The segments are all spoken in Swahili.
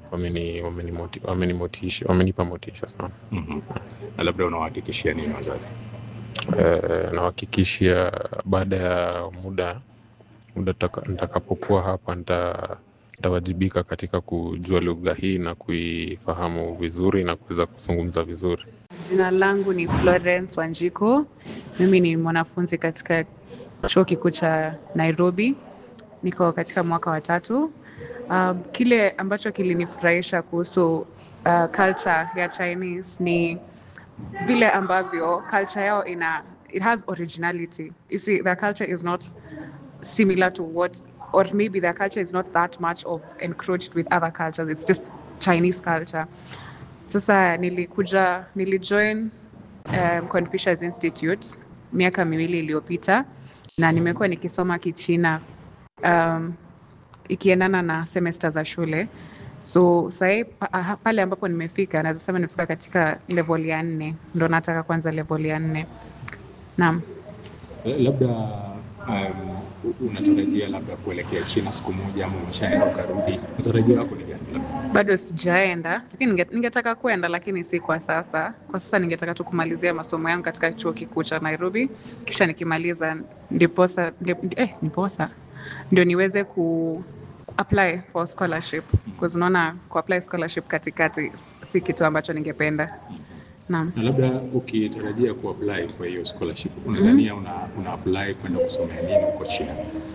wameni, wameni, moti, wameni motisha, wamenipa motisha sana. Mhm. Na labda unawahakikishia nini wazazi? Eh, nawahakikishia baada ya muda muda taka- nitakapokuwa hapa nita nitawajibika katika kujua lugha hii na kuifahamu vizuri na kuweza kuzungumza vizuri. Jina langu ni Florence Wanjiko. Mimi ni mwanafunzi katika chuo kikuu cha Nairobi. Niko katika mwaka wa tatu. Um, kile ambacho kilinifurahisha kuhusu uh, culture ya Chinese ni vile ambavyo culture yao ina it has originality. You see, their culture is not similar to what or maybe their culture is not that much of encroached with other cultures. It's just Chinese culture. Sasa nilikuja nilijoin um, Confucius Institute miaka miwili iliyopita na nimekuwa nikisoma Kichina um, ikiendana na semester za shule. So sahii pa, ah, pale ambapo nimefika naweza sema nimefika katika level ya nne, ndo nataka kwanza level ya nne. Naam. Labda um, unatarajia labda kuelekea China siku moja ama umeshaenda ukarudi, matarajio yako ni gani? labda? bado sijaenda lakini ninge- ningetaka kwenda lakini si kwa sasa kwa sasa ningetaka tu kumalizia masomo yangu katika chuo kikuu cha nairobi kisha nikimaliza ndiposa ndi- eh, ndiposa ndio niweze ku apply for scholarship because unaona ku apply scholarship katikati si kitu ambacho ningependa naam Na labda ukitarajia kuapply kwa hiyo scholarship, unadhania una, una apply kwenda kusomea nini huko China?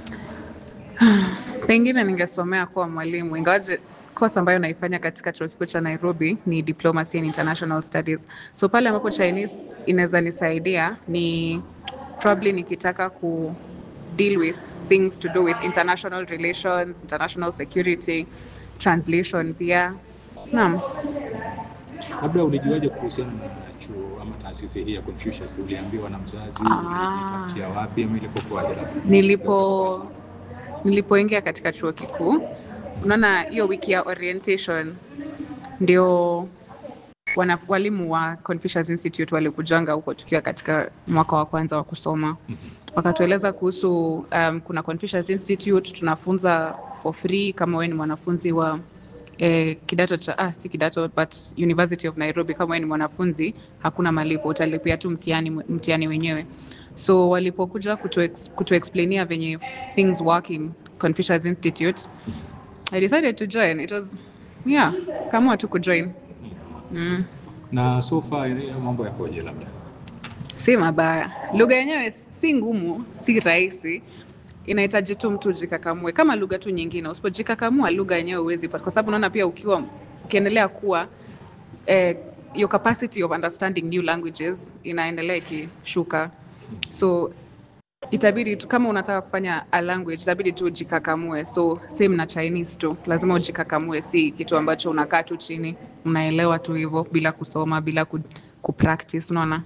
pengine ningesomea kuwa mwalimu ingawaje course ambayo naifanya katika chuo kikuu cha nairobi ni diplomacy and international studies so pale ambapo chinese inaweza nisaidia ni probably nikitaka ku deal with things to do with international relations international security translation pia naam Labda ulijuaje kuhusiana na chuo ama taasisi hii ya Confucius? Uliambiwa na mzazi? Ah. Ulijitafutia wapi ama ilipokuwaje? labda? nilipo nilipoingia katika chuo kikuu unaona hiyo wiki ya orientation ndio wana, walimu wa Confucius Institute walikujanga huko tukiwa katika mwaka wa kwanza wa kusoma wakatueleza kuhusu um, kuna Confucius Institute tunafunza for free kama wewe ni mwanafunzi wa eh, kidato cha ah, si kidato but University of Nairobi kama wewe ni mwanafunzi hakuna malipo utalipia tu mtihani mtihani wenyewe so walipokuja kutu, ex, kutu explainia venye things work in Confucius Institute I decided to join it was yeah kama tu kujoin mm. Na so far eh, mambo yakoje? Labda si mabaya. Lugha yenyewe si ngumu, si rahisi, inahitaji tu mtu jikakamue, kama lugha tu nyingine. Usipojikakamua lugha yenyewe huwezi pata, kwa sababu unaona pia ukiwa ukiendelea kuwa eh, your capacity of understanding new languages inaendelea ikishuka, so itabidi tu kama unataka kufanya a language itabidi tu ujikakamue. So same na Chinese tu, lazima ujikakamue, si kitu ambacho unakaa tu chini unaelewa tu hivyo bila kusoma, bila ku, kupractice, unaona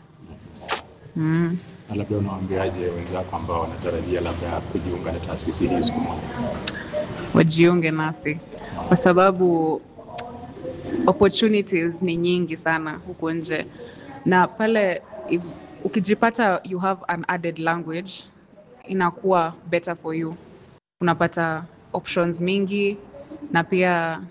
mm. na labda unawaambiaje wenzako ambao wanatarajia labda kujiunga na taasisi hii siku moja? wajiunge nasi kwa sababu opportunities ni nyingi sana huku nje na pale if, ukijipata you have an added language inakuwa better for you unapata options mingi na pia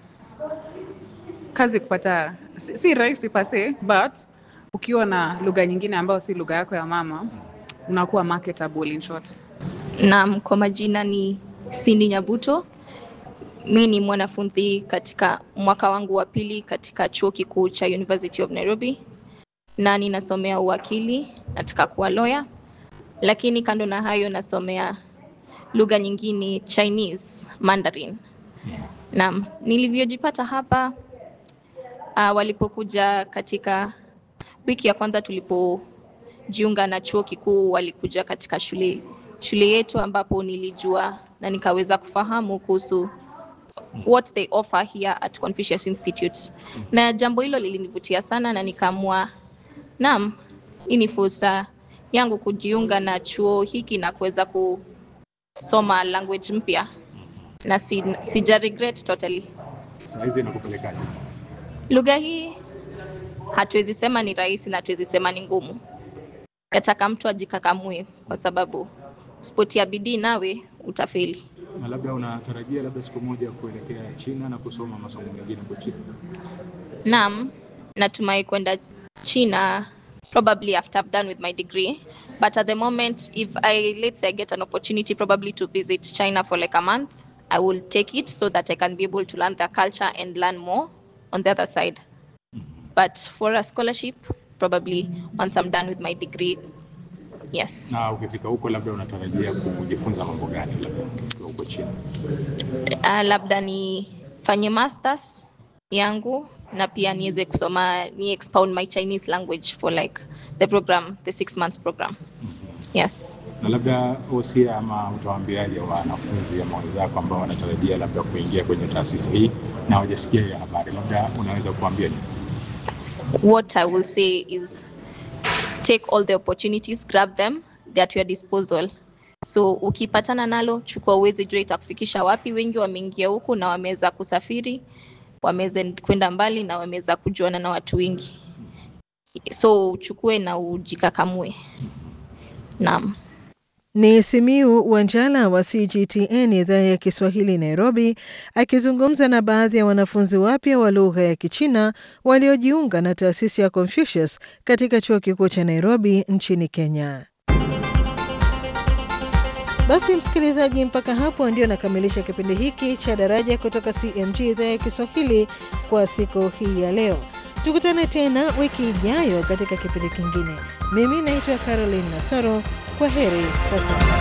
kazi kupata si, si rahisi pase but ukiwa na lugha nyingine ambayo si lugha yako ya mama unakuwa marketable in short Naam, kwa majina ni Cindy Nyabuto. Mi ni mwanafunzi katika mwaka wangu wa pili katika chuo kikuu cha University of Nairobi na ninasomea uwakili, nataka kuwa lawyer, lakini kando na hayo nasomea lugha nyingine Chinese, Mandarin. Naam, nilivyojipata hapa uh, walipokuja katika wiki ya kwanza tulipojiunga na chuo kikuu, walikuja katika shule shule yetu ambapo nilijua na nikaweza kufahamu kuhusu what they offer here at Confucius Institute. Na jambo hilo lilinivutia sana na nikaamua naam, hii ni fursa yangu kujiunga na chuo hiki na kuweza kusoma language mpya na si, sija regret totally. Saa hizi inakupelekaje? Lugha hii hatuwezi sema ni rahisi na hatuwezi sema ni ngumu. Yataka mtu ajikakamue kwa sababu usipotia bidii nawe utafeli. Na labda unatarajia labda siku moja kuelekea China na kusoma masomo mengine kwa China? Naam, natumai kwenda China probably after I've done with my degree. But at the moment, if I let's say I get an opportunity probably to visit China for like a month, I will take it so that I can be able to learn their culture and learn more on the other side. But for a scholarship, probably once I'm done with my degree, yes. Na ukifika huko labda unatarajia kujifunza mambo gani labda ukiwa huko China? Uh, labda nifanye masters yangu na pia niweze kusoma ni expound my Chinese language for like the program, the six months program. Yes. Na labda wosia ama utawaambiaje wanafunzi ama wenzako ambao wanatarajia labda kuingia kwenye taasisi hii na hawajasikia hiyo habari, labda unaweza kuambia nini? What I will say is take all the opportunities, grab them, they're at your disposal. So ukipatana nalo, chukua uweze jua itakufikisha wapi. Wengi wameingia huku na wameweza kusafiri, wameweza kwenda mbali na wameweza kujuana na watu wengi. So uchukue na ujikakamue. Naam. Ni Simiu Wanjala wa CGTN idhaa ya Kiswahili Nairobi, akizungumza na baadhi ya wanafunzi wapya wa lugha ya Kichina waliojiunga na taasisi ya Confucius katika chuo kikuu cha Nairobi nchini Kenya. Basi msikilizaji, mpaka hapo ndio nakamilisha kipindi hiki cha Daraja kutoka CMG idhaa ya Kiswahili kwa siku hii ya leo. Tukutane tena wiki ijayo katika kipindi kingine. Mimi naitwa Caroline Nasoro. Kwa heri kwa sasa.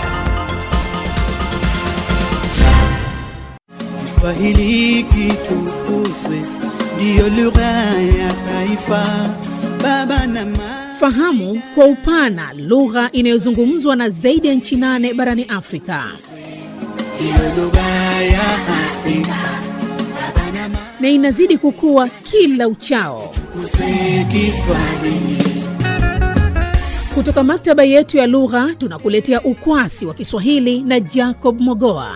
Kiswahili kitukuzwe, ndiyo lugha ya taifa. Baba na mama Fahamu kwa upana lugha inayozungumzwa na zaidi ya nchi nane barani Afrika. ndiyo lugha ya Afrika. Baba na mama na inazidi kukua kila uchao. tukuzwe Kiswahili. Kutoka maktaba yetu ya lugha tunakuletea ukwasi wa Kiswahili na Jacob Mogoa.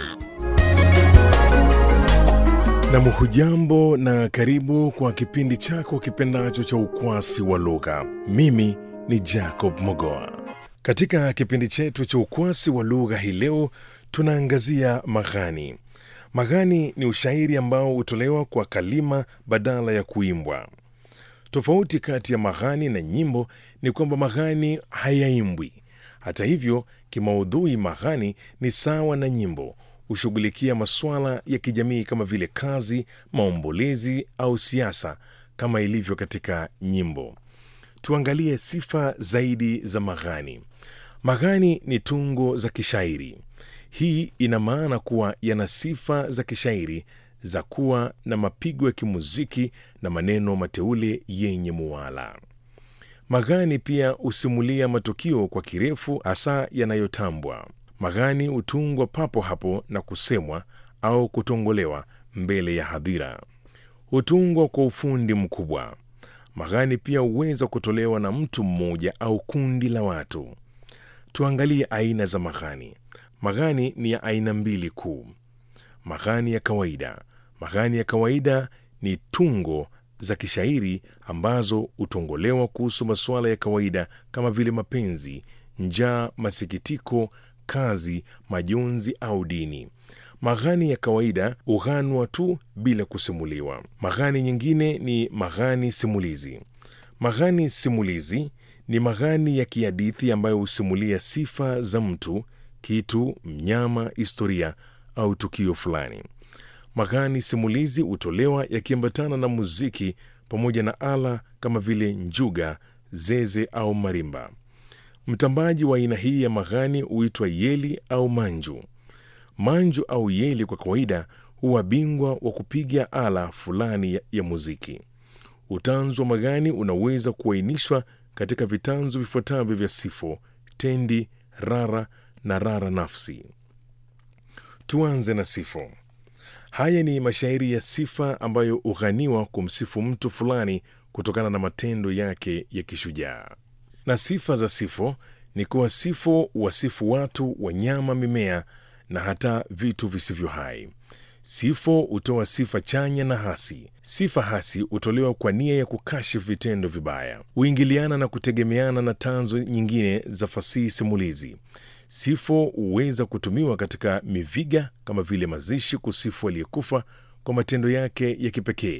Nam, hujambo na karibu kwa kipindi chako kipendacho cha ukwasi wa lugha. Mimi ni Jacob Mogoa. Katika kipindi chetu cha ukwasi wa lugha hii leo tunaangazia maghani. Maghani ni ushairi ambao hutolewa kwa kalima badala ya kuimbwa. Tofauti kati ya maghani na nyimbo ni kwamba maghani hayaimbwi. Hata hivyo, kimaudhui maghani ni sawa na nyimbo, hushughulikia masuala ya kijamii kama vile kazi, maombolezi au siasa kama ilivyo katika nyimbo. Tuangalie sifa zaidi za maghani. Maghani ni tungo za kishairi. Hii ina maana kuwa yana sifa za kishairi za kuwa na mapigo ya kimuziki na maneno mateule yenye muwala. Maghani pia husimulia matukio kwa kirefu, hasa yanayotambwa. Maghani hutungwa papo hapo na kusemwa au kutongolewa mbele ya hadhira. Hutungwa kwa ufundi mkubwa. Maghani pia huweza kutolewa na mtu mmoja au kundi la watu. Tuangalie aina za maghani. Maghani ni ya aina mbili kuu. Maghani ya kawaida. Maghani ya kawaida ni tungo za kishairi ambazo hutongolewa kuhusu masuala ya kawaida kama vile mapenzi, njaa, masikitiko, kazi, majonzi au dini. Maghani ya kawaida hughanwa tu bila kusimuliwa. Maghani nyingine ni maghani simulizi. Maghani simulizi ni maghani ya kihadithi ambayo husimulia sifa za mtu, kitu, mnyama, historia au tukio fulani. Maghani simulizi hutolewa yakiambatana na muziki pamoja na ala kama vile njuga, zeze au marimba. Mtambaji wa aina hii ya maghani huitwa yeli au manju. Manju au yeli kwa kawaida huwa bingwa wa kupiga ala fulani ya, ya muziki. Utanzu wa maghani unaweza kuainishwa katika vitanzu vifuatavyo vya sifo, tendi, rara na rara nafsi. Tuanze na sifo. Haya ni mashairi ya sifa ambayo hughaniwa kumsifu mtu fulani kutokana na matendo yake ya kishujaa. Na sifa za sifo ni kuwa sifo wasifu watu, wanyama, mimea na hata vitu visivyo hai. Sifo hutoa sifa chanya na hasi. Sifa hasi hutolewa kwa nia ya kukashifu vitendo vibaya, huingiliana na kutegemeana na tanzo nyingine za fasihi simulizi. Sifo huweza kutumiwa katika miviga kama vile mazishi, kusifu aliyekufa kwa matendo yake ya kipekee